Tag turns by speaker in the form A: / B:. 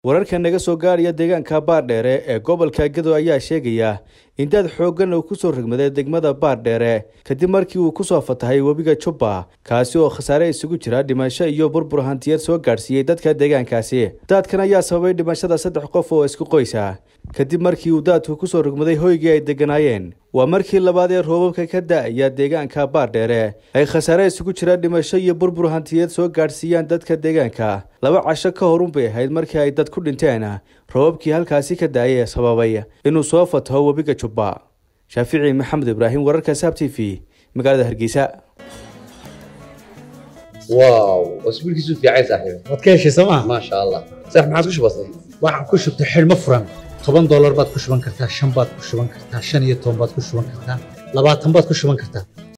A: wararka naga soo gaaraya deegaanka baardheere ee gobolka gedo ayaa sheegaya in daad xooggan uu kusoo rogmaday degmada baardheere kadib markii uu kusoo fatahay webiga jubba kaasi oo khasaare isugu jira dhimasho iyo burbur hantiyeed soo gaadhsiiyey dadka deegaankaasi daadkan ayaa sababay dhimashada saddex qof oo isku qoysa kadib markii uu daadku kusoo rogmaday hoygii ay degganaayeen waa markii labaad ee roobabka ka da-aya deegaanka baardheere ay khasaare isugu jira dhimasho iyo burbur hantiyeed soo gaadhsiiyaan dadka deegaanka laba casho ka horun bay ahayd markii ay dad ku dhinteen roobabkii halkaasi ka daayay ee sababay inuu soo fataho webiga jubba shaafici maxamed ibraahim wararka saab t v magaalada hargeysa
B: واو واسبوعك يسوف يا عيسى صاحبي
C: waad ka heshay sooma
B: ما شاء الله صح ما عاد كش بسيط
C: waxaan ku shubtay xidhmo furan toban doolar baad ku shuban kartaa shan baad ku shuban kartaa shan iyo toban baad ku shuban kartaa labaatan baad ku shuban kartaa